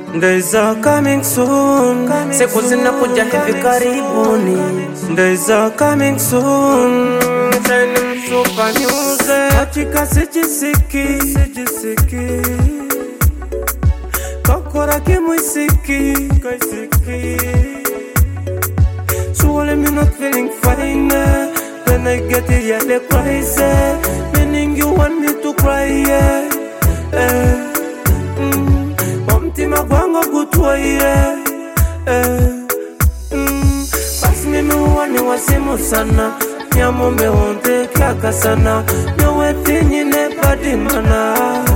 Days are coming soon, siku zinakuja hivi karibuni. Days are coming soon, tena msupa niuze katika sijisiki, sijisiki kokora kimwisiki, kaisiki So when me not feeling fine, then I get it yeah they crazy, meaning you want me to cry yeah. Eh, mm, omutima gwange gutwaire eh, mm, basi mimi huwa ni wasimu sana nyamombe wonteke akasana nyowetinyine badimana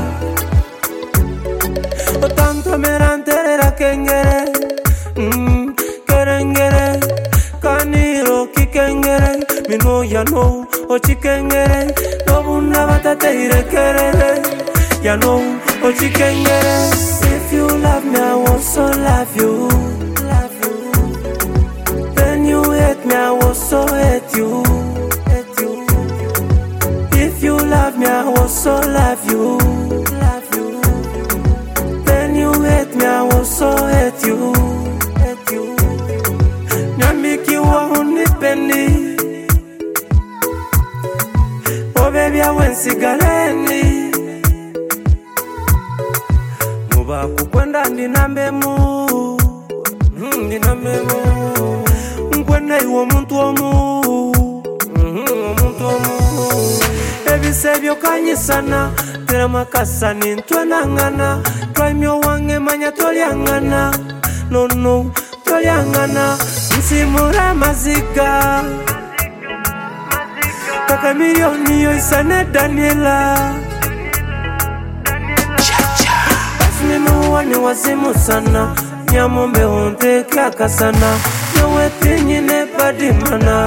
otantomera nterera kengere mm, kerengere kaniro kikengere mino yano ochikengere nobuna batateirekerere yano ochikengere if you love me i will also love you love you then you hate me i will also hate you hate you if you love me i will also love you love you then you hate me i will also hate you hate you nyamikiwa unipendi obebyawe nsigaleni muba kukwenda ndinambemu Mhm, ndinambemu nkwenda iwe omuntu omu Mhm, omuntu omu ebise byokanyisana teramakasani ntwenangana twaimyo wange manya tolyangana nono tolyangana nsimura amaziga kaka miliyoni yo isa ne daniela basi mimi huwa ni wazimu sana nyamombe wonteke akasana nyowetinyine badimana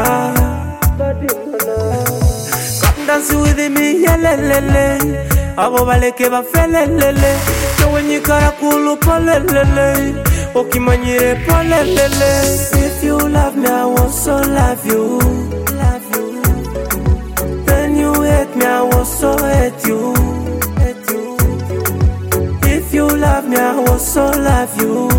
dansi with me yelelele abo baleke bafelelele nowenyikara kulu polelele okimanyire polelele if you love me i will also love you love you then you hate me i will also hate you hate you if you love me i will also love you